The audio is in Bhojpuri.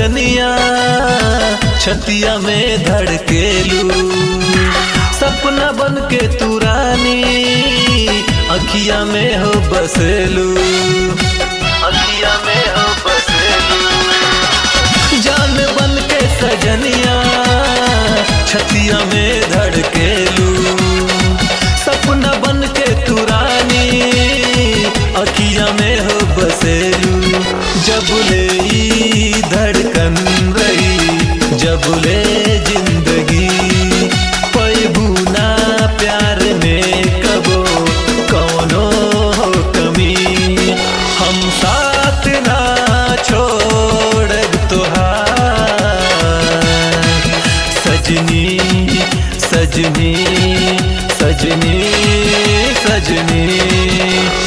सजनिया छतिया में धड़केलू सपना बन के तू रानी अखिया में हो बसेलू अखिया में हो बसेलू जान बन के सजनिया छतिया में धड़केलू सपना बन के तू रानी अखिया में हो बसेलू जब ले ई धड़कन रही जब ले जिंदगी पैबू ना प्यार में कबो कौनो हो कमी हम साथ ना छोड़ तोहार सजनी सजनी सजनी सजनी